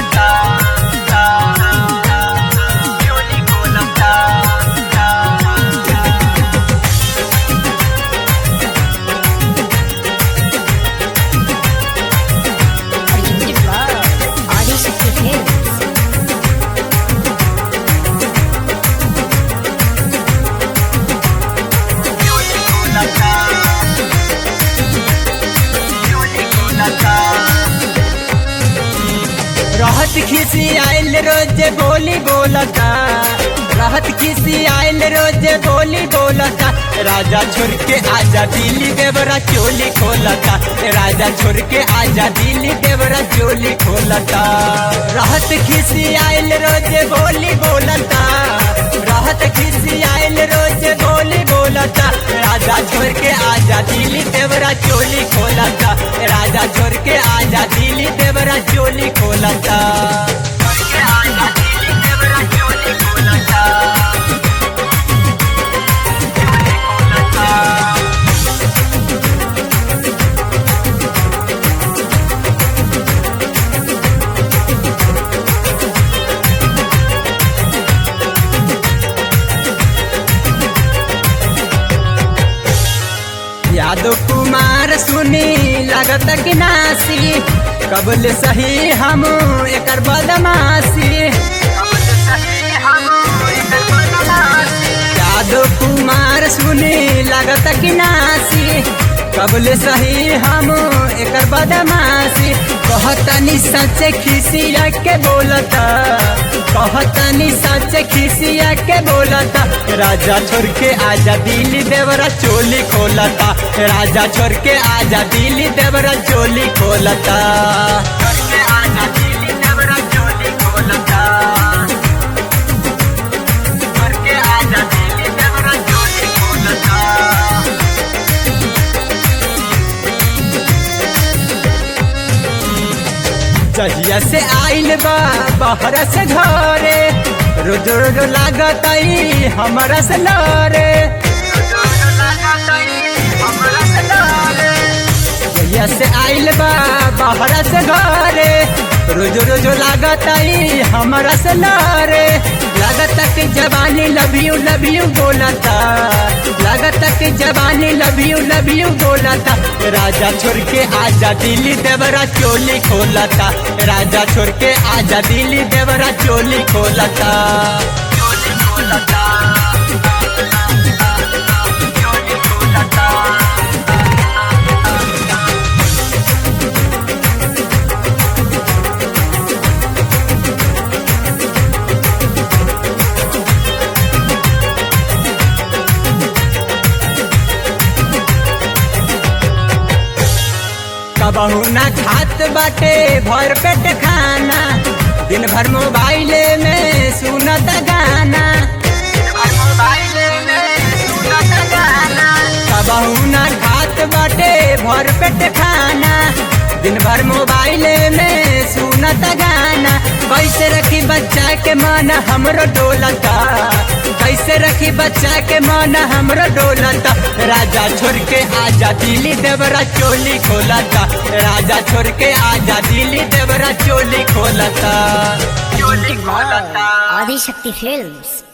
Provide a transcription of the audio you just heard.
Presented by Adishakti Films. रहत खिसी आयल रोज बोली बोलता रहत खिसी आयल रोज बोली बोलता राजा छोड़ के आजा दिल्ली देवरा चोली खोलता राजा छोड़ के आजा दिल्ली देवरा चोली खोलता रहत खिसी आयल रोज बोली बोलता रहत खिसी आयल रोज बोली बोलता राजा छोड़ के आजा दिल्ली देवरा चोली खोलता राजा छोड़ के आजा दिल्ली देवरा चोली खोलता यादव कुमार सुनी लगत कि नासी कबल सही हम एकर बदमाशी यादव कुमार सुनी लगत कि नासी कबल सही हम एकर बदमाशी कहतनी सच खिसिया के बोलता कहतनी सच खिसिया के बोलता राजा छोड़ के आजा दिल्ली देवरा चोली खोलता राजा छोड़ के आजा दिल्ली देवरा चोली खोलता जहिया से आइल बा बाहर से घरे रोज रोज लागत आई हमारा से लरे जहिया से आइल बा बाहर से घरे रोज रोज लागत आई हमारा से लरे लागत कि जवानी लव यू लव यू बोलता लागत कि जवानी लव यू लव यू बोलता राजा छोड़ के आजा दिल्ली देवरा चोली खोलता राजा छोड़ के आजा दिल्ली देवरा चोली खोलता कबहू ना खात बाटे भर पेट खाना दिन भर मोबाइल में सुनत गाना कबहू ना खात बाटे भर पेट खाना दिन भर मोबाइल में सुनत गाना कैसे रखी बच्चा के मन हमरो डोलता कैसे रखी बच्चा के मन हमरो डोलता राजा छोड़ के आजा दिल्ली देवरा चोली खोलता राजा छोड़ के आजा दिल्ली देवरा चोली खोलता Presented by Adishakti Films.